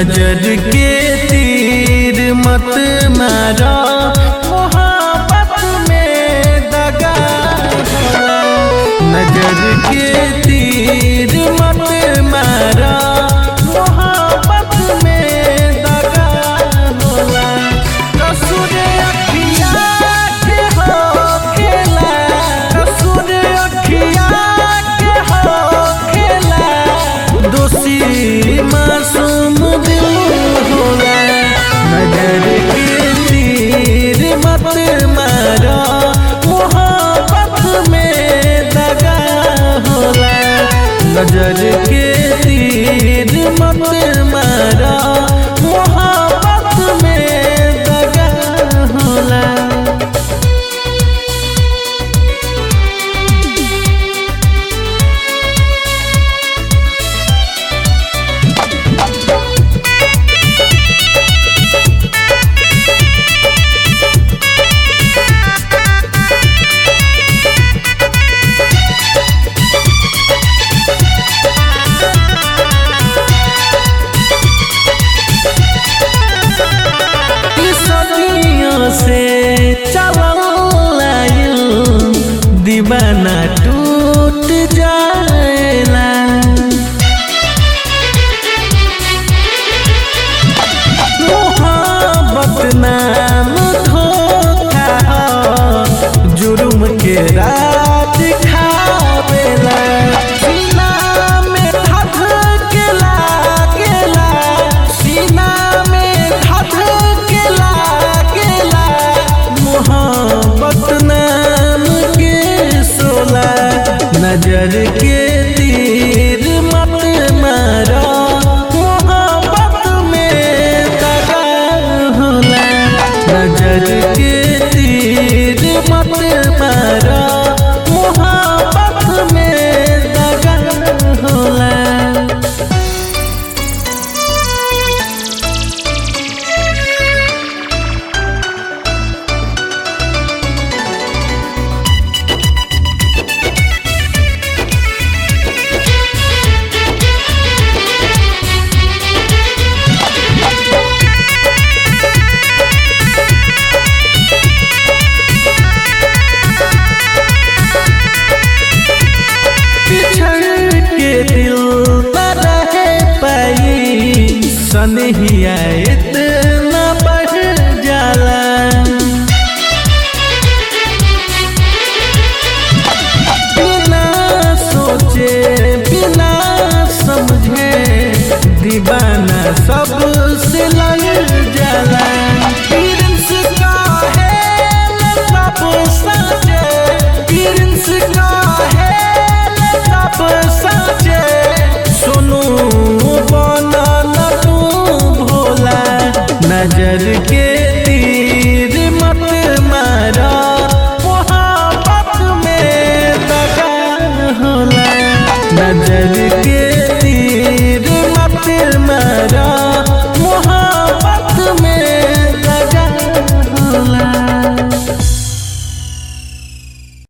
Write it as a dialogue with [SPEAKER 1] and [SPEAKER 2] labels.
[SPEAKER 1] नजर के तीर मत मारा मोहब्बत में दगा होला। नजर के तीर मत मारा मोहब्बत में दगा होला कसूर अखिया के हो खेला कसूर अखिया के हो खेला दोषी मासूम दिल होला नजर के तीर मत मारा मोहब्बत में दगा होला नजर के तीर मत मारा मोहब्बत में दगा होला सदियों से चलल आइल दीवाना टूट जाएला मोहब्बत नाम धोखा ह, जुर्म के रात खावेला सीना में धध के लागेला सीना में धध के लागेला मोहब्बत नाम के सोला नजर के तीर मत मारा मोहब्बत में दगा होला नजर के तीर मत मारा मोहब्बत में दगा होला बिछड़ के दिल न रह पाई सनहिया इतना बढ़ जाला बिना सोचे बिना समझे दीवाना सबसे लड़ जाला प्रिंस का है सब साचे प्रिंस का है सब साचे सुनू बना न तू भोला नजर के